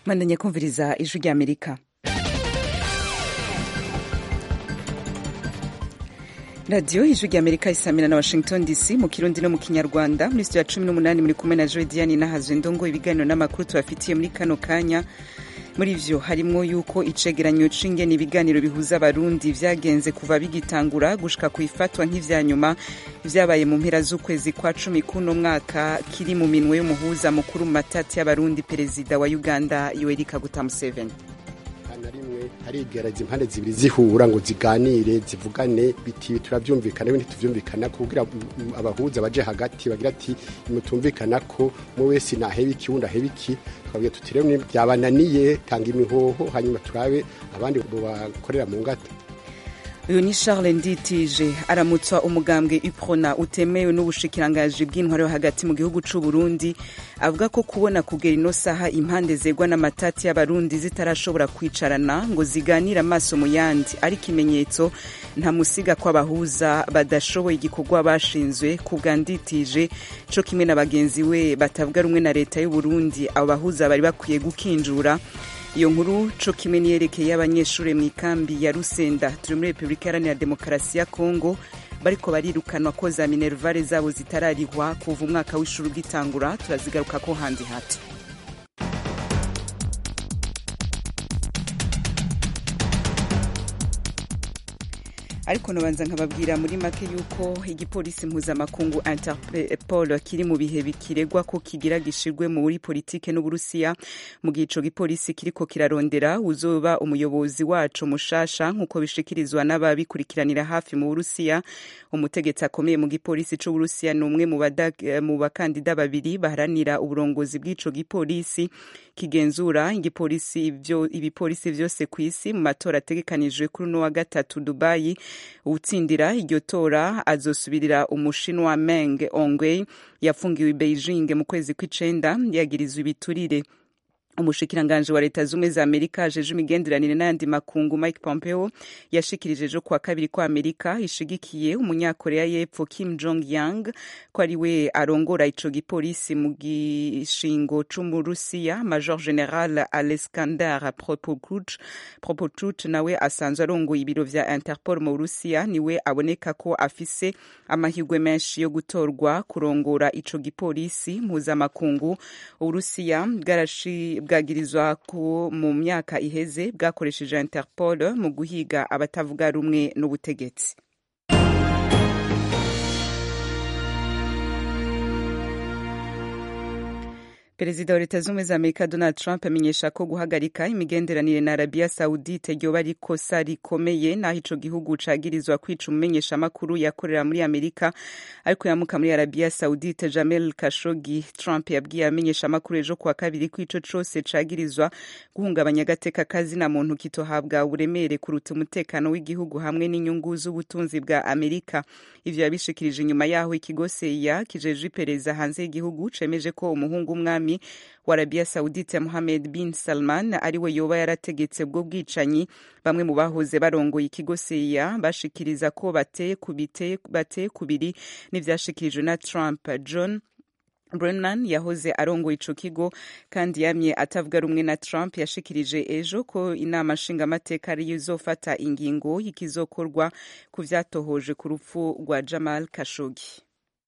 mwandanye kumviriza ijwi ry'amerika radiyo ijwi ry'amerika isamira na washington dc mu kirundi no mu kinyarwanda muri studio ya cumi n'umunani muri kumwe na jodiane nahazwe ndongo ibiganiro n'amakuru tubafitiye muri kano kanya muri vyo harimwo yuko icegeranyo c'ingene ibiganiro bihuza abarundi vyagenze kuva bigitangura gushika ku ifatwa nk'ivya nyuma vyabaye mu mpera z'ukwezi kwa cumi kuno mwaka kiri mu minwe y'umuhuza mukuru mu matati y'abarundi perezida wa uganda yoweri kaguta museveni na rimwe harigaragaza impande zibiri zihura ngo ziganire zivugane biti turavyumvikana ibindi tuvyumvikana kugira abahuza baje hagati bagira ati mutumvikana ko mu wese naheba iki wundi aheba iki twabwiye tuti rero byabananiye tanga imihoho hanyuma turabe abandi bakorera mu ngata uyu ni charles nditije aramutswa umugambwe uprona utemewe n'ubushikirangaji bw'intwaro hagati mu gihugu c'u burundi avuga ko kubona kugera ino saha impande zegwa n'amatati y'abarundi zitarashobora kwicarana ngo ziganire amaso mu yandi ari ikimenyetso nta musiga ko abahuza badashoboye igikorwa bashinzwe ku bwa nditije co kimwe na bagenzi we batavuga rumwe na leta y'u burundi abo bahuza bari bakwiye gukinjura iyo nkuru co kimwe niyerekeye y'abanyeshuri mu ikambi ya rusenda turi muri repubulika iharanira demokarasi ya kongo bariko barirukanwa ko za minervare zabo zitararihwa kuva umwaka w'ishuri ugitangura turazigaruka ko handi hato ariko nabanza nkababwira muri make yuko igipolisi mpuzamakungu interpol kiri mu bihe bikiregwa ko kigira gishirwe muri politike n'uburusiya mu gihe ico gipolisi kiriko kirarondera uzoba umuyobozi waco mushasha nk'uko bishikirizwa n'ababikurikiranira hafi mu burusiya umutegetsi akomeye mu gipolisi c'uburusiya ni umwe mu bakandida babiri baharanira uburongozi bw'ico gipolisi kigenzura igipolisi ibipolisi vyose kw'isi mu matora ategekanijwe kuri uno wa gatatu dubayi uwutsindira iryo tora azosubirira umushinwa meng ongwei yafungiwe i beijing mu kwezi kw'icenda yagirizwa ibiturire umushikiranganji wa leta zumwe za amerika ajeje imigenderanire n'ayandi makungu mike pompeo yashikirije ejo kuwa kabiri ko amerika ishigikiye umunyakorea y'epfo kim jong yang ko ari we arongora ico gipolisi mu gishingo c'umurusiya major general alexander propochut nawe asanzwe arongoye ibiro vya interpol mu burusiya niwe aboneka ko afise amahirwe menshi yo gutorwa kurongora ico gipolisi mpuzamakungu uburusiya bwarashi bwagirizwa ko mu myaka iheze bwakoresheje interpol mu guhiga abatavuga rumwe n'ubutegetsi perezida wa leta z'ubumwe za amerika donald trump amenyesha ko guhagarika imigenderanire na arabiya saudite ryoba ari ikosa rikomeye n'aho ico gihugu cagirizwa kwica umumenyeshamakuru yakorera muri amerika ariko yamuka muri arabiya saudite jamel kashogi trump yabwiye abamenyeshamakuru ejo kuwa kabiri ko ico cose cagirizwa guhungabanya agateka kazina muntu kitohabwa uburemere kuruta umutekano w'igihugu hamwe n'inyungu z'ubutunzi bwa amerika ivyo yabishikirije inyuma yaho ikigo seya kijejwe iperereza hanze y'igihugu cemeje ko umuhungu umwami wa arabiya saudite mohamed bin salman ariwe yoba yarategetse bwo bwicanyi bamwe mu bahoze barongoye ikigo seya bashikiriza ko bateye kubiri n'ivyashikirijwe na trump john Brennan yahoze arongoye ico kigo kandi yamye atavuga rumwe na Trump yashikirije ejo ko inama nshingamateka ariyo izofata ingingo y'ikizokorwa ku vyatohoje ku rupfu rwa Jamal Khashoggi.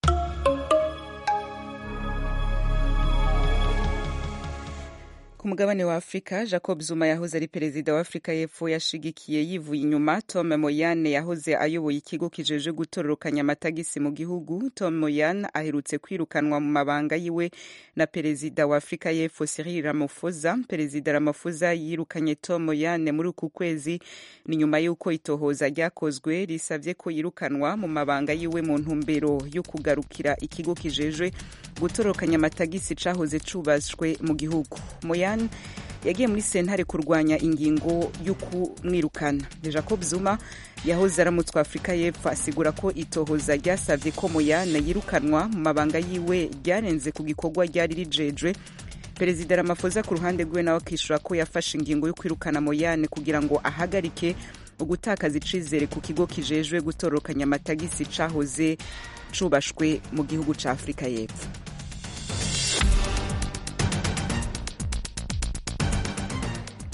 ku mugabane wa afurika jacob zuma yahoze ari perezida wa afurika y'epfo yashigikiye yivuye inyuma tom moyane yahoze ayoboye ikigo kijeje gutororokanya amatagisi mu gihugu tom moyane aherutse kwirukanwa mu mabanga yiwe na perezida wa afurika y'epfo cyril ramaphosa perezida ramaphosa yirukanye tom moyane muri uku kwezi ni nyuma y'uko itohoza ryakozwe risabye ko yirukanwa mu mabanga yiwe mu ntumbero yo kugarukira ikigo kijejwe gutororokanya amatagisi cahoze cubashwe mu gihugu moyane yagiye muri sentare kurwanya ingingo yo kumwirukana jacob zuma yahoze aramutswa afurika y'epfo asigura ko itohoza ryasabye ko moyane yirukanwa mu mabanga yiwe ryarenze ku gikorwa ryari rijejwe perezida ramafoza ku ruhande rwiwe nawe akishura ko yafashe ingingo yo kwirukana moyane kugira ngo ahagarike ugutakaza icizere ku kigo kijejwe gutorokanya amatagisi cahoze cubashwe mu gihugu ca afurika y'epfo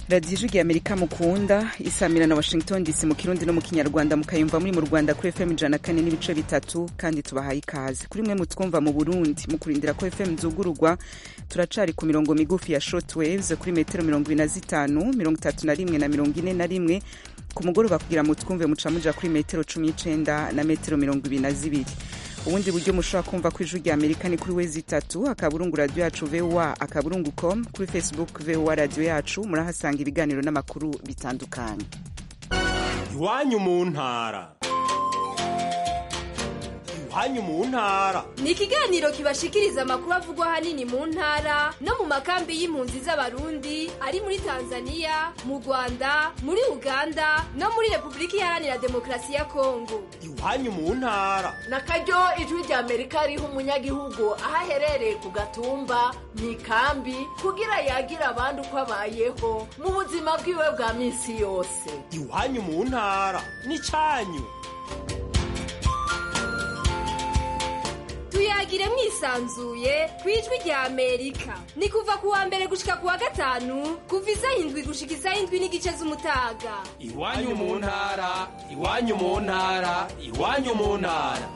radiyo ijwi ya amerika mukunda isamira na washington dc mu kirundi no mu kinyarwanda mukayumva muri mu rwanda kuri fm ijana na kane n'ibice bitatu kandi tubahaye ikaze kuri mwe mutwumva mu burundi mu kurindira ko fm zugururwa turacari ku mirongo migufi ya short waves kuri metero mirongo ibiri na zitanu mirongo itatu na rimwe na mirongo ine na rimwe ku mugoroba kugira mutwumve muca muja kuri metero cumi n'icenda na metero mirongo ibiri na zibiri ubundi buryo mushobora kumva ko ijwi rya amerika ni kuri wezi itatu akaburungu radiyo yacu voa akaburungu com kuri facebook voa radiyo yacu murahasanga ibiganiro n'amakuru bitandukanye iwanyu mu ntara iwanyu mu ntara ni ikiganiro kibashikiriza amakuru avugwa ahanini mu ntara no mu makambi y'impunzi z'abarundi ari muri tanzania mu rwanda muri uganda no muri repubulika iharanira demokarasi ya kongo iwanyu mu ntara na karyo ijwi rya amerika riha umunyagihugu aho aherereye ku gatumba mu ikambi kugira yagira abandi uko abayeho mu buzima bwiwe bwa minsi yose iwanyu mu ntara ni cyanyu tuyagire mwisanzuye ku ijwi rya amerika ni kuva ku wa mbere gushika ku wa gatanu kuva isaha indwi gushika isaha indwi n'igice z'umutaga iwanyu mu ntara iwanyu mu ntara iwanyu mu ntara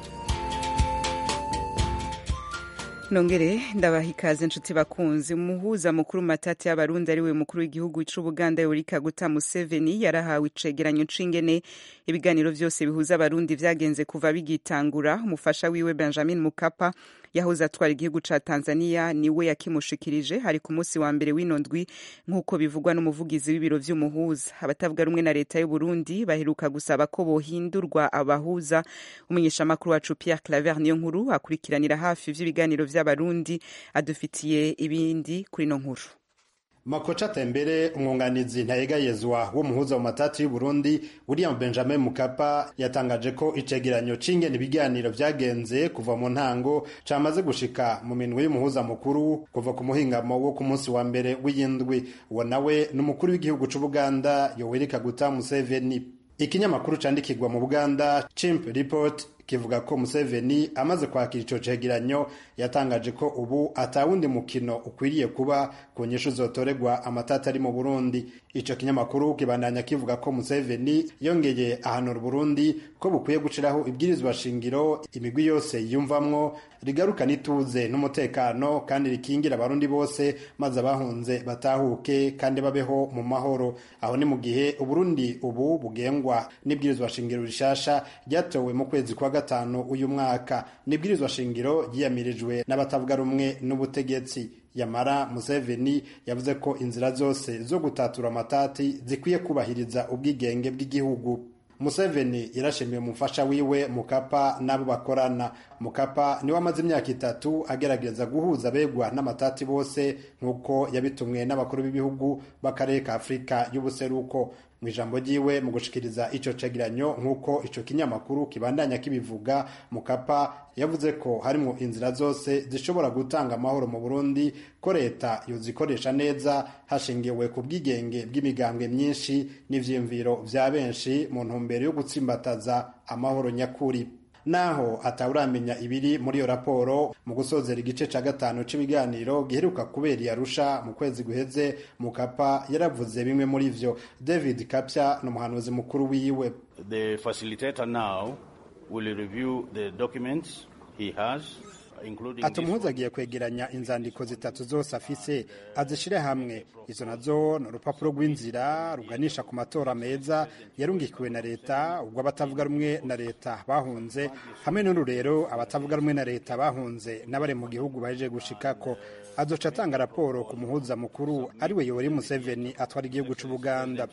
nongere ndabaha ikaze inshuti bakunzi umuhuza mukuru mu matati y'abarundi ariwe mukuru w'igihugu c'ubuganda yoweri kaguta museveni yarahawe icegeranyo c'ingene ibiganiro vyose bihuza abarundi vyagenze kuva bigitangura umufasha wiwe benjamin mukapa yahoze atwara igihugu ca tanzania niwe yakimushikirije hari ku munsi wa mbere w'ino ndwi nk'uko bivugwa n'umuvugizi w'ibiro vy'umuhuza abatavuga rumwe na leta y'uburundi baheruka gusaba ko bohindurwa abahuza umunyeshamakuru wacu pierre claver niyo nkuru akurikiranira hafi vy'ibiganiro vy'abarundi adufitiye ibindi kuri no nkuru makoca tembere umwunganizi ntayegayezwa w'umuhuza mu matati y'uburundi william benjamin mukapa yatangaje ko icegeranyo c'ingene ibiganiro vyagenze kuva mu ntango camaze gushika mu minwe y'umuhuza mukuru kuva ku muhingamo wo ku munsi wa mbere w'iyindwi uwo nawe n'umukuru w'igihugu c'ubuganda yoweri kaguta museveni ikinyamakuru candikirwa mu buganda chimp report kivuga ko Museveni amaze kwakira ico cegeranyo yatangaje ko ubu atawundi mukino ukwiriye kuba ku nyishu zotoregwa amatata ari mu Burundi ico kinyamakuru kibandanya kivuga ko Museveni yongeye ahanura Burundi ko bukwiye guciraho ibwirizwa shingiro imigwi yose yiyumvamwo rigarukana ituze n'umutekano kandi rikingira abarundi bose maze abahunze batahuke kandi babeho mu mahoro aho ni mu gihe Uburundi ubu bugengwa n'ibwirizwa shingiro rishasha ryatowe mu kwezi kwa gatanu uyu mwaka nibwirizwa shingiro ryiyamirijwe n'abatavuga rumwe n'ubutegetsi yamara Museveni yavuze ko inzira zose zo gutatura amatati zikwiye kubahiriza ubwigenge bw'igihugu Museveni yarashimiye umufasha wiwe Mukapa n'abo bakorana Mukapa niwe amaze imyaka itatu agerageza guhuza abegwa n'amatati bose nk'uko yabitumwe n'abakuru b'ibihugu b'akarere ka Afurika y'ubuseruko mu ijambo ryiwe mu gushikiriza ico cegeranyo nk'uko ico kinyamakuru kibandanya kibivuga Mukapa yavuze ko harimo inzira zose zishobora gutanga amahoro mu Burundi ko leta yozikoresha neza hashingiwe ku bwigenge bw'imigambwe myinshi n'ivyiyumviro vya benshi mu ntumbero yo gutsimbataza amahoro nyakuri naho atawuramenya ibiri muri iyo raporo mu gusozera igice ca gatanu c'ibiganiro giheruka kubera iyarusha mu kwezi guheze mukapa yaravuze bimwe muri vyo david kapya ni umuhanuzi mukuru wiwe the facilitator now will review the documents he has ati umuhuza agiye kwegeranya inzandiko zitatu zose afise azishire hamwe izo nazo ni urupapuro rw'inzira ruganisha ku matora meza yarungikiwe na leta ubwo abatavuga rumwe na leta bahunze hamwe n'ururero abatavuga rumwe na leta bahunze n'abari mu gihugu baje gushikako azoca atanga raporo ku muhuza mukuru ariwe yoweri museveni atwara igihugu c'ubuganda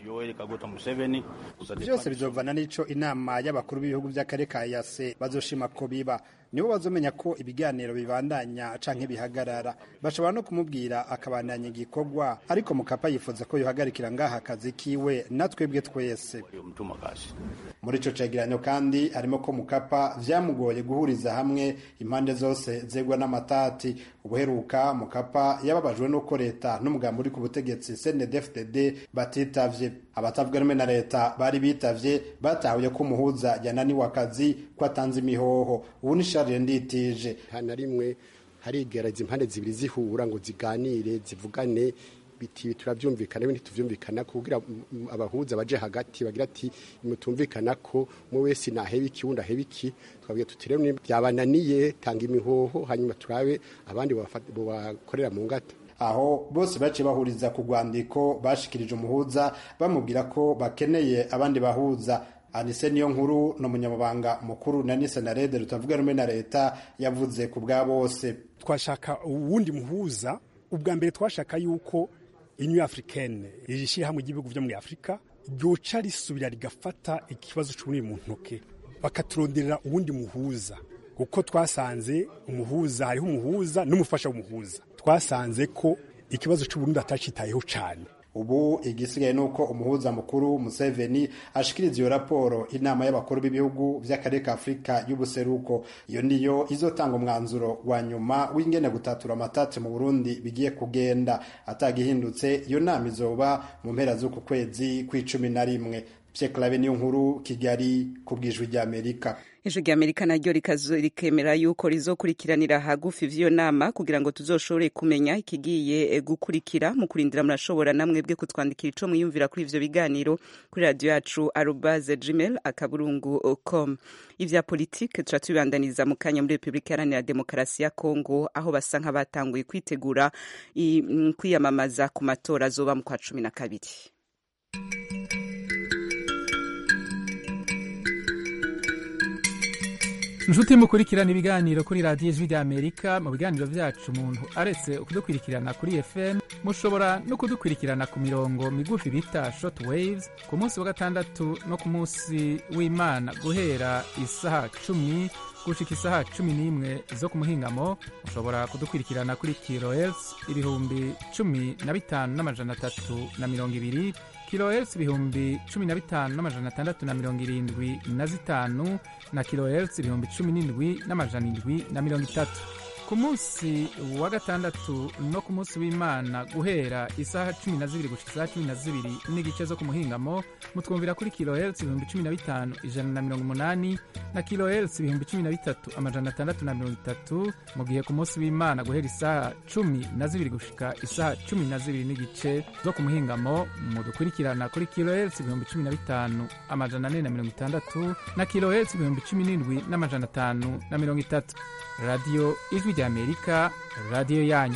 byose bizovana n'ico inama y'abakuru b'ibihugu vy'akarere ka yase bazoshima ko biba nibo bazomenya ko ibiganiro bibandanya canke bihagarara bashobora no kumubwira akabandanya igikorwa ariko mukapa yifuza ko yohagarikira ngaha akazi kiwe natwebwe twese muri ico cegeranyo kandi harimo ko mukapa vyamugoye guhuriza hamwe impande zose zegwa n'amatati ubuheruka mukapa yababajwe n'uko leta n'umugambi uri ku butegetsi cndfdd batitavye abatavuga rumwe na leta bari bitavye batahuye ko umuhuza yananiwe akazi ko atanze imihoho ubu ni sharire nditije nta na rimwe harigereza impande zibiri zihura ngo ziganire zivugane biti turavyumvikana ibindi tuvyumvikana kugira abahuza baje hagati bagira ati mutumvikana ko mu wese naheba iki wundi aheba iki twabwiye tuti rero byabananiye tanga imihoho hanyuma turabe abandi bakorera mu ngata aho bose baciye bahuriza ku rwandiko bashikirije umuhuza bamubwira ko bakeneye abandi bahuza anise niyo nkuru ni umunyamabanga mukuru na nise na rede rutavuga rumwe na leta yavuze ku bwa bose twashaka uwundi muhuza ubwa mbere twashaka yuko inyu africaine iri shyirahamwe ry'ibihugu byo muri afurika ryoca risubira rigafata ikibazo cy'ubunini mu ntoke bakaturonderera uwundi muhuza kuko twasanze umuhuza hariho umuhuza n'umufasha w'umuhuza twasanze ko ikibazo cy'uburundi atacitayeho cyane ubu igisigaye ni uko umuhuza mukuru museveni ashikiriza iyo raporo inama y'abakuru b'ibihugu by'akarere ka afurika y'ubuseruko iyo niyo izotanga umwanzuro wa nyuma w'ingene gutatura amatatsi mu burundi bigiye kugenda atagihindutse iyo nama izoba mu mpera z'uku kwezi kw'icumi na rimwe Clave niyo nkuru Kigali ku bwijwi ry'Amerika ijwi ry'Amerika naryo rikemera yuko rizokurikiranira hagufi vy'iyo nama kugira ngo tuzoshobore kumenya ikigiye gukurikira mu kurindira murashobora namwebwe kutwandikira ico mwiyumvira kuri ivyo biganiro kuri radio yacu arobase gmail akaburungu com ivya politike tuca tubibandaniza mu kanya muri repubulika iharanira demokarasi ya kongo aho basa nk'abatanguye kwitegura kwiyamamaza ku matora azoba mu kwa cumi na kabiri inshuti mukurikirana ibiganiro kuri radiyo ijwi ry'amerika mu biganiro byacu umuntu aretse kudukurikirana kuri fm mushobora no kudukurikirana ku mirongo migufi bita short waves ku munsi wa gatandatu no ku munsi w'imana guhera isaha cumi gushika isaha cumi n'imwe zo ku muhingamo mushobora kudukurikirana kuri kilohertz ibihumbi cumi na bitanu n'amajana atatu na mirongo ibiri kilohertz ibihumbi cumi na bitanu n'amajana atandatu na mirongo irindwi na zitanu na kilohertz ibihumbi cumi n'indwi n'amajana indwi na mirongo itatu ku munsi wa gatandatu no ku munsi w'imana guhera isaha cumi na zibiri gushika isaha cumi na zibiri n'igice zo ku muhingamo mutwumvira kuri kilohertz ibihumbi cumi na bitanu ijana na mirongo umunani na kilohertz ibihumbi cumi na bitatu amajana atandatu na mirongo itatu mu gihe ku munsi w'imana guhera isaha cumi na zibiri gushika isaha cumi na zibiri n'igice zo ku muhingamo mudukurikirana kuri kilohertz ibihumbi cumi na bitanu amajana ane na mirongo itandatu na kilohertz ibihumbi cumi n'indwi n'amajana atanu na mirongo itatu radiyo ijwi ry'amerika radiyo yanyu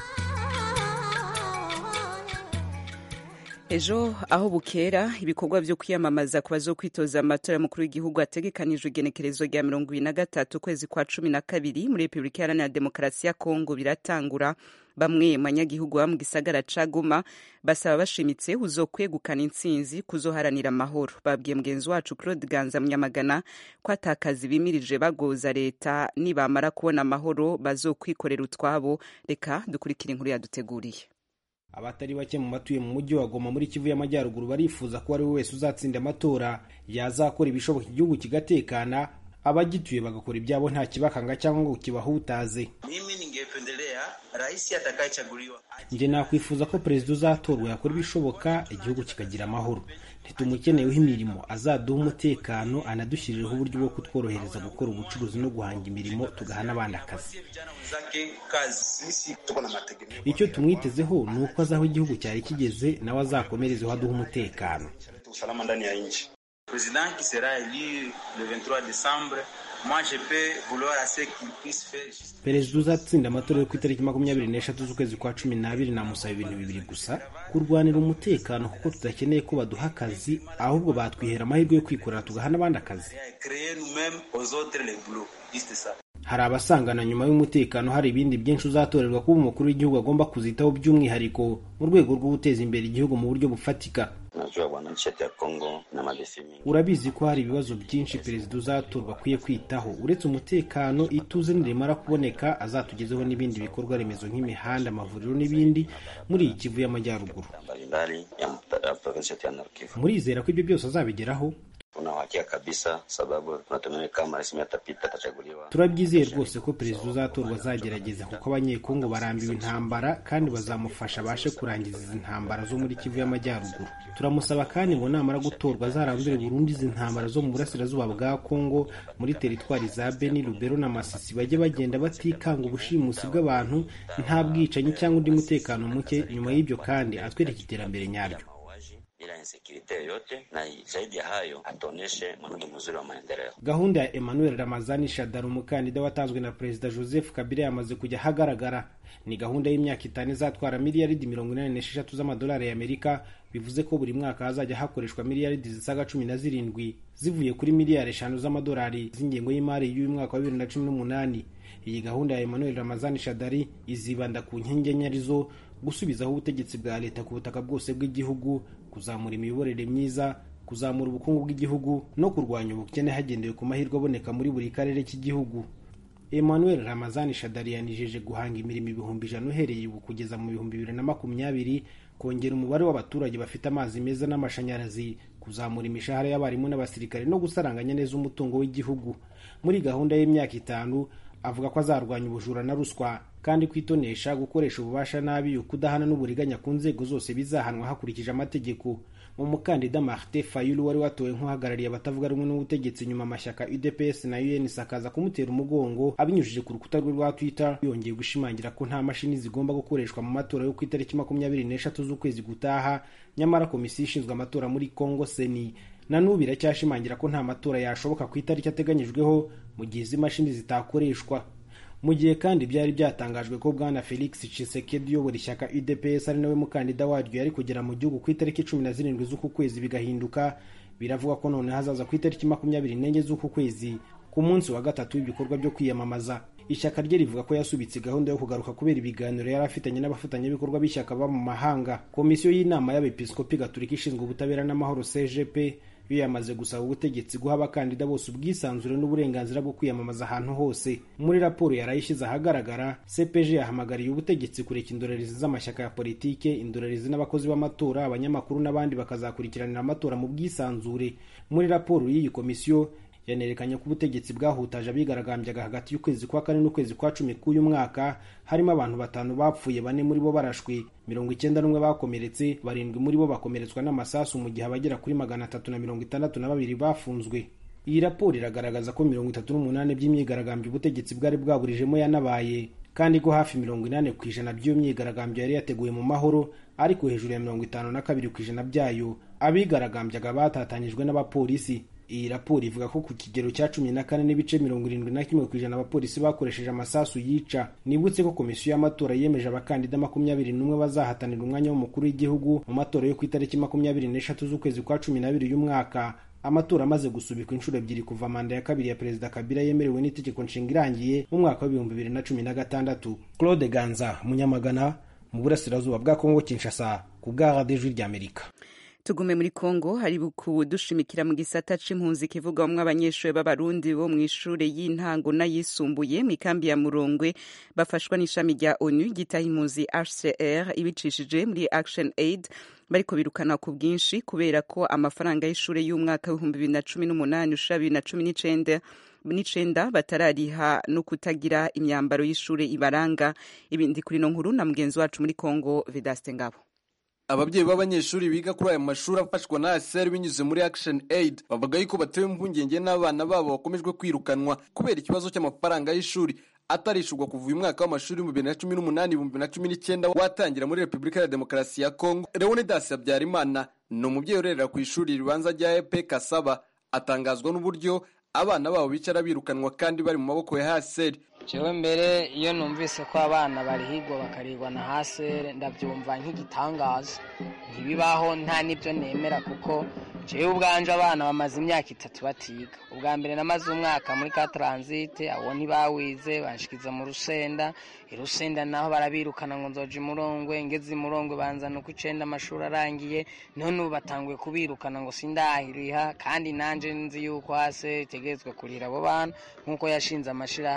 ejo aho bukera ibikorwa byo kwiyamamaza ku bazokwitoza amatora y'umukuru w'igihugu ategekanijwe igenekerezo rya mirongo ibiri na gatatu ukwezi kwa cumi na kabiri muri repubulika iharanira demokarasi ya kongo biratangura bamwe mu banyagihugu baba mu gisagara ca goma basaba bashimitse uzokwegukana intsinzi kuzoharanira amahoro babwiye mugenzi wacu claude ganza munyamagana ko atakazi bimirije bagoza leta nibamara kubona amahoro bazokwikorera utwabo reka dukurikire inkuru yaduteguriye abatari bake mu batuye mu mujyi wa Goma muri Kivu y'Amajyaruguru barifuza ko ari we wese uzatsinda amatora yazakora ibishoboka igihugu kigatekana abagituye bagakora ibyabo nta kibakanga cyangwa ngo kibahutaze. Mimi ningependelea rais atakayechaguliwa. Nje nakwifuza ko perezida uzatorwa yakora ibishoboka igihugu kikagira amahoro. ntitumukeneyeho imirimo azaduha umutekano anadushyirireho uburyo bwo kutworohereza gukora ubucuruzi no guhanga imirimo tugaha n'abandi akazi icyo tumwitezeho ni uko azi aho igihugu cyari kigeze nawe azakomerezeho aduha umutekano perezida uzatsinda amatora yo ku itariki makumyabiri n'eshatu z'ukwezi kwa cumi n'abiri namusaba ibintu bibiri gusa kurwanira umutekano kuko tudakeneye ko baduha akazi ahubwo batwihera amahirwe yo kwikorera tugaha n'abandi akazi hari abasangana nyuma y'umutekano hari ibindi byinshi uzatorerwa kuba umukuru w'igihugu agomba kuzitaho by'umwihariko mu rwego rwo guteza imbere igihugu mu buryo bufatika urabizi ko hari ibibazo byinshi perezida uzatorwa akwiye kwitaho uretse umutekano ituze nirimara kuboneka azatugezeho n'ibindi bikorwa remezo nk'imihanda amavuriro n'ibindi muri iyi kivu y'amajyaruguru murizera ko ibyo byose azabigeraho Tuna uhakika kabisa, sababu tunatumai kama rais atapita, atachaguliwa. turabyizeye rwose ko perezida uzatorwa azagerageza kuko abanyekongo barambiwe intambara kandi bazamufasha abashe kurangiza izi ntambara zo muri kivu y'amajyaruguru turamusaba kandi ngo namara gutorwa azarambire burundu izi ntambara zo mu burasirazuba bwa kongo muri teritwari za beni rubero na masisi bajye bagenda batikanga ubushimusi bw'abantu nta bwicanyi cyangwa undi mutekano muke nyuma y'ibyo kandi atwereka iterambere nyaryo bila insekirite yoyote, na zaidi ya hayo atuoneshe mwenendo mzuri wa maendeleo. gahunda ya emmanuel ramazani shadari umukandida watanzwe na perezida joseph kabila yamaze kujya ahagaragara ni gahunda y'imyaka itanu izatwara miliyaridi mirongo inani n'esheshatu z'amadolari y'amerika bivuze ko buri mwaka hazajya hakoreshwa miliyaridi zisaga cumi na zirindwi zivuye kuri miliyari eshanu z'amadolari z'ingengo y'imari y'uyu mwaka wa bibiri na cumi n'umunani iyi gahunda ya emmanuel ramazani shadari izibanda ku nkingi enye arizo gusubizaho ubutegetsi bwa leta ku butaka bwose bw'igihugu kuzamura imiyoborere myiza kuzamura ubukungu bw'igihugu no kurwanya ubukene hagendewe ku mahirwe aboneka muri buri karere k'igihugu emmanuel ramazani shadari yanijeje guhanga imirimo ibihumbi ijana uhereye ubu kugeza mu bihumbi bibiri na makumyabiri kongera umubare w'abaturage bafite amazi meza n'amashanyarazi kuzamura imishahara y'abarimu n'abasirikare no gusaranganya neza umutungo w'igihugu muri gahunda y'imyaka itanu avuga ko azarwanya ubujura na ruswa kandi kwitonesha gukoresha ububasha nabi ukudahana n'uburiganya ku nzego zose bizahanwa hakurikije amategeko umukandida martin fayulu wari watowe nk'uhagarariye abatavuga rumwe n'ubutegetsi nyuma amashyaka udps na uns akaza kumutera umugongo abinyujije ku rukuta rwe rwa twitter yongeye gushimangira ko nta mashini zigomba gukoreshwa mu matora yo ku itariki makumyabiri n'eshatu z'ukwezi gutaha nyamara komisiyo ishinzwe amatora muri congo seni na n'ubu iracyashimangira ko nta matora yashoboka ku itariki ateganyijweho mu gihe izi mashini zitakoreshwa mu gihe kandi byari byatangajwe ko bwana felix Tshisekedi uyobora ishyaka udps ari nawe mukandida waryo yari kugera mu gihugu ku itariki cumi na zirindwi z'uku kwezi bigahinduka biravuga ko noneho hazaza ku itariki makumyabiri n'enye z'uku kwezi ku munsi wa gatatu w'ibikorwa byo kwiyamamaza ishyaka rye rivuga ko yasubitse gahunda yo kugaruka kubera ibiganiro yari afitanye n'abafatanyabikorwa b'ishyaka baba mu mahanga komisiyo y'inama y'abepiskopi gatolika ishinzwe ubutabera n'amahoro cgp yo yamaze gusaba ubutegetsi guha abakandida bose ubwisanzure n'uburenganzira bwo kwiyamamaza ahantu hose muri raporo yarayishyize ahagaragara cpg yahamagariye ubutegetsi kureka indorerezi z'amashyaka ya politike indorerezi n'abakozi b'amatora abanyamakuru n'abandi bakazakurikiranira amatora mu bwisanzure muri raporo y'iyi komisiyo yanerekanye ko ubutegetsi bwahutaje abigaragambyaga hagati y'ukwezi kwa kane n'ukwezi kwa cumi k'uyu mwaka harimo abantu batanu bapfuye bane muri bo barashwe mirongo icyenda n'umwe bakomeretse barindwi muri bo bakomeretswa n'amasasu mu gihe abagera kuri magana atatu na mirongo itandatu na babiri bafunzwe iyi raporo iragaragaza ko mirongo itatu n'umunani by'imyigaragambyo ubutegetsi bwari bwaburijemo yanabaye kandi ko hafi mirongo inani ku ijana by'iyo myigaragambyo yari yateguwe mu mahoro ariko hejuru ya mirongo itanu na kabiri ku ijana byayo abigaragambyaga batatanyijwe n'abapolisi iyi raporo ivuga ko ku kigero cya cumi na kane n'ibice mirongo irindwi na kimwe ku ijana abapolisi bakoresheje amasasu yica nibutse ko komisiyo y'amatora yemeje abakandida makumyabiri n'umwe bazahatanira umwanya w'umukuru w'igihugu mu matora yo ku itariki makumyabiri n'eshatu z'ukwezi kwa cumi n'abiri y'umwaka amatora amaze gusubikwa inshuro ebyiri kuva manda ya kabiri ya perezida kabila yemerewe n'itegeko nshinga irangiye mu mwaka w'ibihumbi bibiri na cumi na gatandatu claude ganza munyamagana mu burasirazuba bwa kongo kinshasa ku bwa radiyo ijwi ry'amerika tugume muri kongo hari kudushimikira mu gisata c'impunzi kivugwamwo abanyeshuri b'abarundi bo mu ishure y'intango n'ayisumbuye mu ikambi ya murongwe bafashwa n'ishami rya onu ryitaho impunzi hcr ibicishije muri action aid bariko birukana ku bwinshi kubera ko amafaranga y'ishure y'umwaka w'ibihumbi bibiri na cumi n'umunani ushira bibiri na cumi n'icenda n'icenda batarariha no kutagira imyambaro y'ishure ibaranga ibindi kuri no nkuru na mugenzi wacu muri kongo vedaste ngabo ababyeyi b'abanyeshuri biga kuri aya mashuri afashwa na ASR binyuze muri Action Aid bavuga yuko batewe impungenge n'abana babo bakomejwe kwirukanwa kubera ikibazo cy'amafaranga y'ishuri atarishurwa kuva uyu mwaka w'amashuri mu bibiri na cumi n'umunani ibihumbi na cumi n'icyenda watangira muri repubulika ya demokarasi ya kongo leonidas habyarimana ni umubyeyi urerera ku ishuri ribanza rya epe kasaba atangazwa n'uburyo abana babo bicara birukanwa kandi bari mu maboko ya haseri jewe mbere iyo numvise ko abana barihigwa bakarigwa na hasere ndabyumva nk'igitangaza ntibibaho nta n'ibyo nemera kuko jewe ubwanje abana bamaze imyaka itatu batiga ubwa mbere namaze umwaka muri ka taransite abo ntibawize banshikiza mu rusenda irusenda naho barabirukana ngo nzoja imurongwe ngeze imurongwe banzana uko icenda amashuri arangiye none ubu batanguye kubirukana ngo sindahiriha kandi nanje nzi yuko hase itegerezwa kurira abo bana nk'uko yashinze amashirahamwe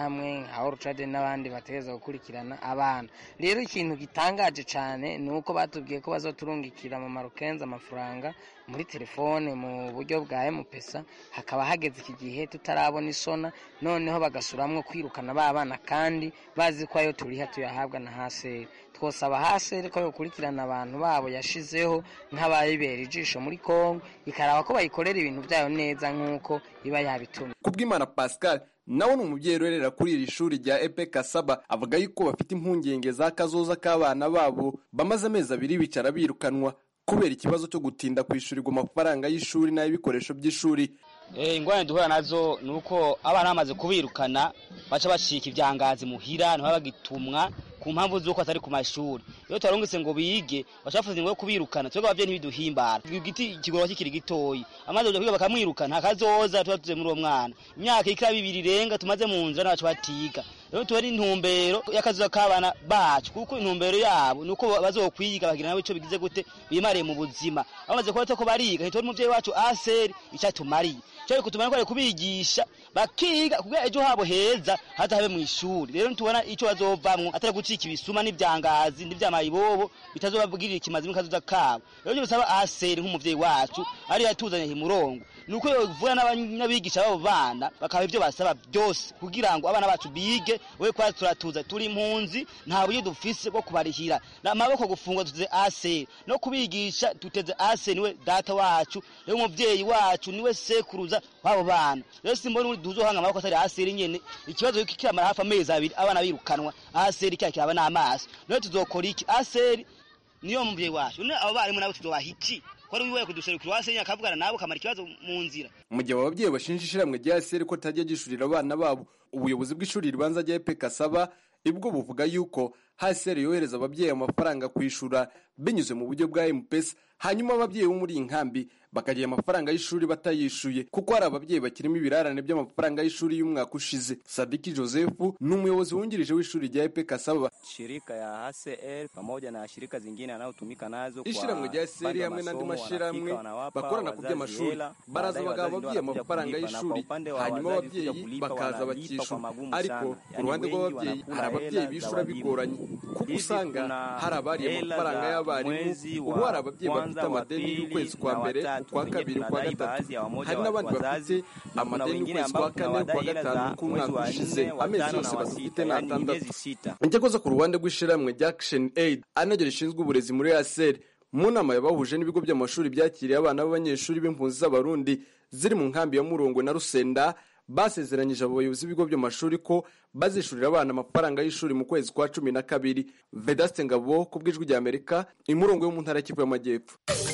nka orucade n'abandi bategereza gukurikirana abana rero ikintu gitangaje cyane ni uko batubwiye ko bazoturungikira mu marukenzi amafaranga muri telefone mu buryo bwa emupesa hakaba hageze iki gihe tutarabona isona noneho bagasuramwo kwirukana ba bana kandi bazi ko ayo turiha tuyahabwa na haseri twosaba haseri ko yokurikirana abantu babo yashizeho nk'abayibera ijisho muri kongo ikaraba ko bayikorera ibintu byayo neza nk'uko iba yabitumye kubw'imana pascal nawe ni umubyeyi urerera kuri iri shuri rya epe kasaba avuga yuko bafite impungenge za kazoza k'abana babo bamaze amezi abiri bicara birukanwa kubera ikibazo cyo gutinda kwishyurirwa amafaranga y'ishuri n'ay'ibikoresho by'ishuri ingorane duhura nazo ni uko abana bamaze kubirukana baca bacika ibyangazi muhira ntibabagitumwa ku mpamvu z'uko atari ku mashuri iyo tubarungitse ngo bige baca bafuza ngo kubirukana twebwe ababyeyi ntibiduhimbara igiti kigorora kikiri gitoyi amaze kuja kwiga bakamwirukana hakazoza tuba tuze muri uwo mwana imyaka ikira bibiri irenga tumaze mu nzira n'abacu batiga rero tuba ari intumbero y'akazuba k'abana bacu kuko intumbero yabo ni uko bazokwiga bagira nabo ico bigize gute bimariye mu buzima bamaze kuba ko bariga ntitubona umuvyeyi wacu aseri icatumariye cyo kutumara ko ari kubigisha bakiga kugira ejo habo heza hatabe mu ishuri rero ntitubona ico bazovamwo atari gucika ibisuma n'ivyangazi n'ivyamayibobo bitazobabwirira ikimazi n'akazuza kabo rero cyo bisaba aseri nk'umuvyeyi wacu ari yatuzanye himurongo nuko yovura n'abigisha babo bana bakaba ivyo basaba byose kugira ngo abana bacu bige we kwa turatuza turi impunzi nta buryo dufise bwo kubarihira amaboko gufungwa tuteze aseri no kubigisha tuteze aseri niwe data wacu rero umuvyeyi wacu niwe sekuruza wabo bana rero simbona uri duzohanga amaboko atari aseri nyene ikibazo yuko kiramara hafi amezi abiri abana birukanwa aseri kya kiraba n'amaso rero tuzokora iki aseri niyo muvyeyi wacu none abo barimu nabo tuzobaha iki kwari wiwe kuduserukira wasenya akavugana nabo kamara ikibazo mu nzira mu gihe ababyeyi bashinja ishiramwe rya seri ko ritajya gishurira abana babo ubuyobozi bw'ishuri ribanza rya epe kasaba ibwo buvuga yuko haseri yohereza ababyeyi amafaranga kwishura binyuze mu buryo bwa mpesa hanyuma ababyeyi bo muri iyi nkambi bakagira amafaranga y'ishuri batayishuye kuko hari ababyeyi bakirimo ibirarane by'amafaranga y'ishuri y'umwaka ushize sadiki joseph ni umuyobozi wungirije w'ishuri rya epe kasaba shirika ya HCR pamoja na shirika zingine anayotumika nazo ishiramwe rya seri hamwe n'andi mashiramwe bakorana ku by'amashuri baraza bagaha ababyeyi amafaranga y'ishuri hanyuma ababyeyi bakaza bakishura ariko ku ruhande rw'ababyeyi hari ababyeyi bishura bigoranye kuko usanga hari abariye amafaranga y'abarimu ubu hari ababyeyi bafite amadeni y'ukwezi kwa mbere ukwa kabiri ukwa gatatu hari n'abandi bafite amadeni y'ukwezi kwa kane ukwa gatanu k'umwaka ushize amezi yose badufite ni atandatu inzego zo ku ruhande rw'ishyirahamwe rya action aid ari naryo rishinzwe uburezi muri aseri mu nama yabahuje n'ibigo by'amashuri byakiriye abana b'abanyeshuri b'impunzi z'abarundi ziri mu nkambi ya murongo na rusenda basezeranyije abayobozi b'ibigo by'amashuri ko bazishurira abana amafaranga y'ishuri mu kwezi kwa cumi na kabiri vedaste ngabo ku bw'ijwi rya amerika imurongo yo mu ntara y'Kivu y'amajyepfo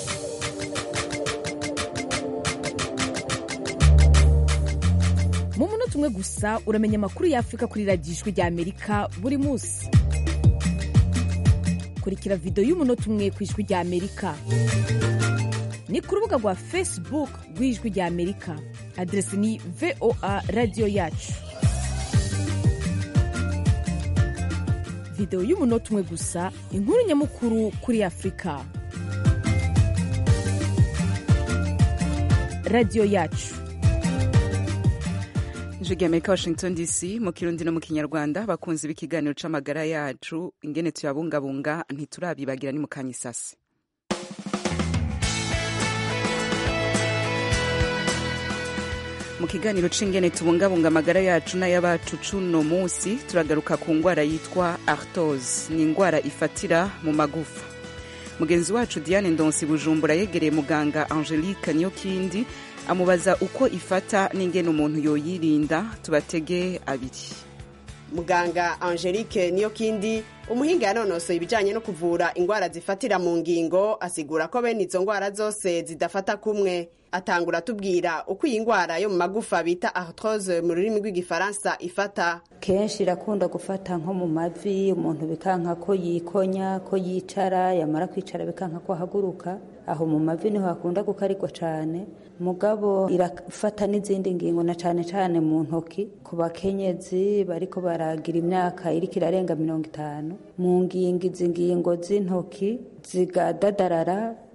mu munota umwe gusa uramenya amakuru y'afurika kuri radiyo ijwi rya amerika buri munsi kurikira videwo y'umunota umwe ku ijwi rya amerika ni ku rubuga rwa facebook rw'ijwi rya amerika aderesi ni voa radiyo yacu videwo y'umunota umwe gusa inkuru nyamukuru kuri afurika radiyo yacu ijwi rya amerika washington dc mu kirundi no mu kinyarwanda bakunze b'ikiganiro c'amagara yacu ingene tuyabungabunga ntiturabibagira ni mu kanyisasi mu kiganiro c'ingene tubungabunga amagara yacu n'ay'abacu cuno munsi turagaruka ku ngwara yitwa artose ni ingwara ifatira mu magufa mugenzi wacu diane ndonsi bujumbura yegereye muganga angelique niyokindi amubaza uko ifata n'ingene umuntu yoyirinda tubatege abiri muganga angelique niyokindi umuhinga yanonosoye ibijyanye no kuvura indwara zifatira mu ngingo asigura ko bene izo ndwara zose zidafata kumwe atangura atubwira uko iyi ndwara yo mu magufa bita arthrose mu rurimi rw'igifaransa ifata kenshi irakunda gufata nko mu mavi umuntu bikanka ko yikonya ko yicara yamara kwicara bikanka ko ahaguruka aho mu mavi niho hakunda gukarigwa cyane mugabo irafata n'izindi ngingo na cyane cyane mu ntoki ku bakenyezi bariko baragira imyaka iriko irarenga mirongo itanu mu ngingo izi ngingo z'intoki zigadadarara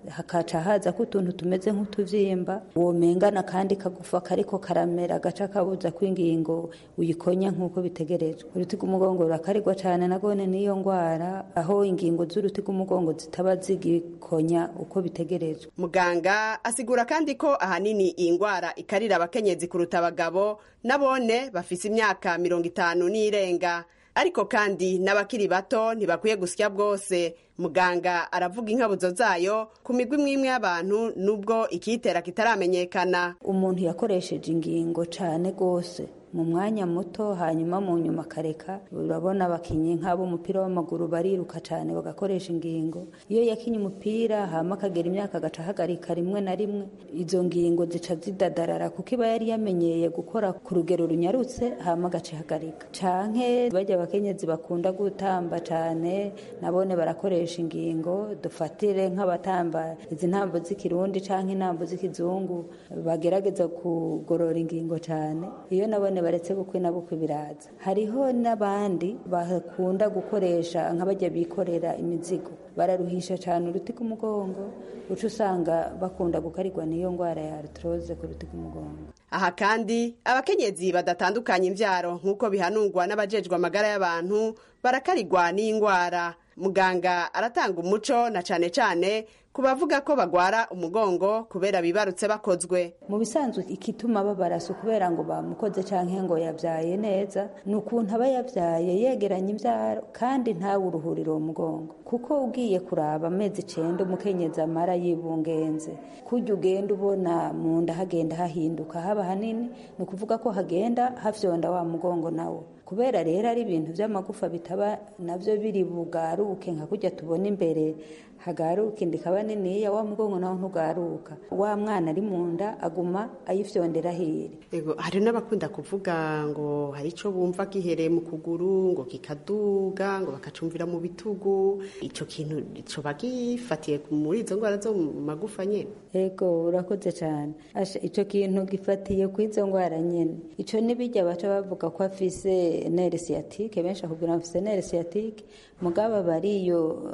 hakaca haza ko utuntu tumeze nk'utuvyimba womengana kandi kagufa kariko karamera gaca kabuza ko ingingo uyikonya nk'uko bitegerejwe uruti rw'umugongo rurakarigwa cane nagone n'iyo ngwara aho ingingo z'uruti rw'umugongo zitaba zigikonya uko bitegerejwe muganga asigura kandi ko ahanini iyi ngwara ikarira abakenyezi kuruta abagabo nabone bafise imyaka mirongo itanu n'irenga ariko kandi n'abakiri bato ntibakwiye gusya bwose muganga aravuga inkabuzo zayo ku migwi imwe y'abantu nubwo ikiyitera kitaramenyekana umuntu yakoresheje ingingo cane rwose mu mwanya muto hanyuma mu nyuma akareka urabona abakinnyi nk'ab'umupira w'amaguru bariruka cyane bagakoresha ingingo iyo yakinye umupira hama akagera imyaka agaca ahagarika rimwe na rimwe izo ngingo zica zidadarara kuko iba yari yamenyeye gukora ku rugero runyarutse hama agaca ihagarika canke bajya abakenyezi bakunda gutamba cyane nabone barakoresha ingingo dufatire nk'abatamba izi ntambo z'ikirundi canke intambo z'ikizungu bagerageza kugorora ingingo cyane iyo nabone baretse bukwe na bukwe biraza hariho n'abandi bakunda gukoresha nk'abajya bikorera imizigo bararuhisha cyane uruti rw'umugongo uca usanga bakunda gukarirwa n'iyo ndwara ya artrose ku ruti rw'umugongo aha kandi abakenyezi badatandukanya imvyaro nk'uko bihanurwa n'abajejwe amagara y'abantu barakarirwa n'iyi ndwara muganga aratanga umuco na cane cane ku bavuga ko bagwara umugongo kubera bibarutse bakozwe mu bisanzwe ikituma babaraso kubera ngo bamukoze canke ngo yavyaye neza ni ukuntu aba yavyaye yegeranye imvyaro kandi ntawe uruhurira uwo mugongo kuko ugiye kuraba amezi icenda umukenyezi amara yibungenze kurya ugenda ubona mu nda hagenda hahinduka haba hanini ni ukuvuga ko hagenda hafyonda wa mugongo nawo kubera rero ari ibintu by'amagufa bitaba nabyo biri bugaruke nka kujya tubona imbere hagaruka inda ikaba niniya wa mugongo nawo ntugaruka wa mwana ari mu nda aguma ayifyondera hiri Ego, hari n'abakunda kuvuga ngo hari ico bumva gihereye mu kuguru ngo kikaduga ngo bakacumvira mu bitugu ico kintu ico bagifatiye muri izo ndwara zo mu magufa nyene ego urakoze cyane asha ico kintu gifatiye ku izo ndwara nyene ico nibijya baca bavuga ko afise nere sciatique benshi akubwira ngo afise nere sciatique mugabo abari iyo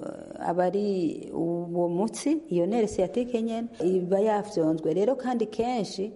abari uwo mutsi iyo nere sciatique nyene iba yafyonzwe rero kandi kenshi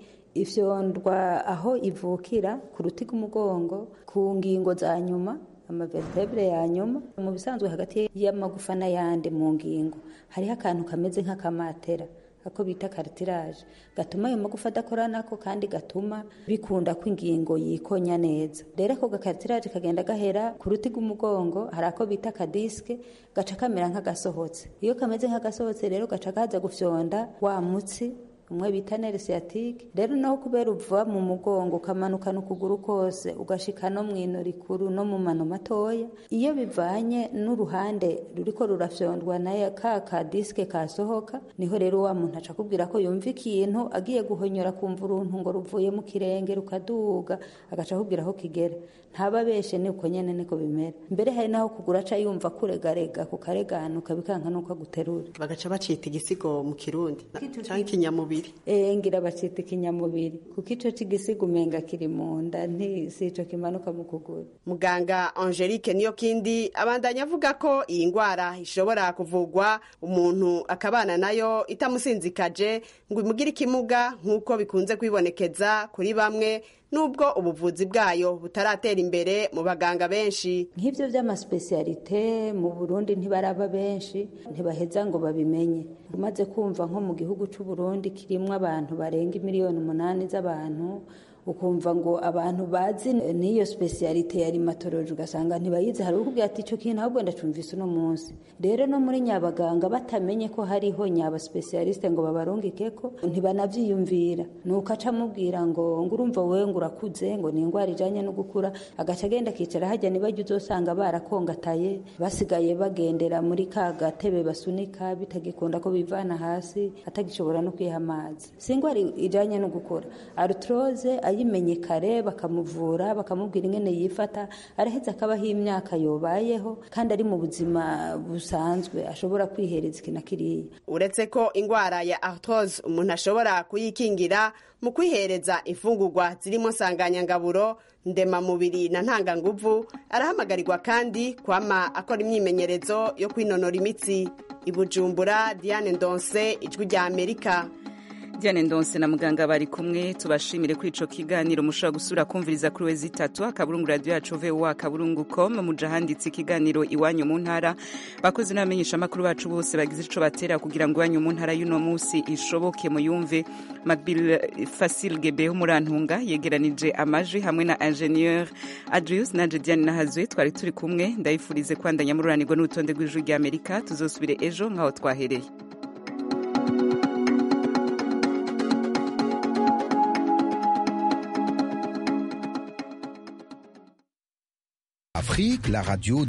ifyondwa aho ivukira ku ruti rw'umugongo ku ngingo za nyuma amavertebre ya nyuma mu bisanzwe hagati y'amagufa n'ayandi mu ngingo hariho akantu kameze nk'akamatera ako bita cartilage gatuma ayo magufa adakora nako kandi gatuma bikunda ko ingingo yikonya neza rero ako gakartilage kagenda gahera ku ruti rw'umugongo hari ako bita kadiske gaca kamera nk'agasohotse iyo kameze nk'agasohotse rero gaca kaza gufyonda wa mutsi umwe bita nere sciatique rero naho kubera uva mu mugongo ukamanukana ukuguru kose ugashika no mwino rikuru no mu mano matoya iyo bivanye n'uruhande ruriko rurafyondwa na ka ka diske kasohoka niho rero wa muntu aca kubwira ko yumva ikintu agiye guhonyora kumva uruntu ngo ruvuye mu kirenge rukaduga agaca akubwira aho kigera ntaba beshe ni uko nyene niko bimera mbere hari naho kugura aca yumva kuregarega kukareganuka bikanka nuko aguterura bagaca bacita igisigo mu kirundi canke ikinyamubiri Eh, ngira bacita ikinyamubiri kuko ico c'igisiga umenga kiri mu nda nti si ico kimanuka mu kuguru muganga angelique niyo kindi abandanya avuga ko iyi ndwara ishobora kuvugwa umuntu akabana nayo itamusinzikaje ngo imugire ikimuga nk'uko bikunze kwibonekeza kuri bamwe nubwo ubuvuzi bwayo butaratera imbere mu baganga benshi nk'ivyo vy'amaspesialite mu burundi ntibaraba benshi ntibaheza ngo babimenye umaze kumva nko mu gihugu c'uburundi kirimwo abantu barenga imiliyoni umunani z'abantu ukumva ngo abantu bazi n'iyo spesialite ya rimatoloji ugasanga ntibayizi hari ukubwira ati icyo kintu ahubwo ndacumvise uno munsi rero no muri nyabaganga batamenye ko hariho nyaba spesialiste ngo babarungike ko ntibanavyiyumvira nuko aca amubwira ngo ngo urumva wewe ngo urakuze ngo ni indwara ijanye no gukura agaca agenda akicara hajya nibajya uzosanga barakongataye basigaye bagendera muri ka gatebe basunika bitagikunda ko bivana hasi atagishobora no kwiha amazi si indwara ijanye no gukura artrose ayimenye kare bakamuvura bakamubwira ingene yifata araheza akabaho imyaka yobayeho kandi ari mu buzima busanzwe ashobora kwihereza iki na kiriya uretse ko indwara ya arthrose umuntu ashobora kuyikingira mu kwihereza imfungurwa zirimo nsanganyangaburo ndemamubiri na ntanganguvu arahamagarirwa kandi kwama akora imyimenyerezo yo kwinonora imitsi i bujumbura diane ndonse ijwi rya amerika Diane Ndonse na muganga bari kumwe tubashimire kuri ico kiganiro mushobora gusura kumviriza kuri wezi itatu akaburungu radio yacu VOA akaburungu com muja handitse ikiganiro iwanyu mu ntara bakozi n'abamenyesha makuru bacu bose bagize ico batera kugira ngo iwanyu mu ntara y'uno musi ishoboke muyumve Macbill Facile Gebe umurantunga yegeranije amaji hamwe na ingénieur Adrius na Diane Nahazwe twari turi kumwe ndayifurize kwandanya mururanirwa n'urutonde rw'ijwi rya Amerika tuzosubire ejo nkaho twahereye Afrique, la radio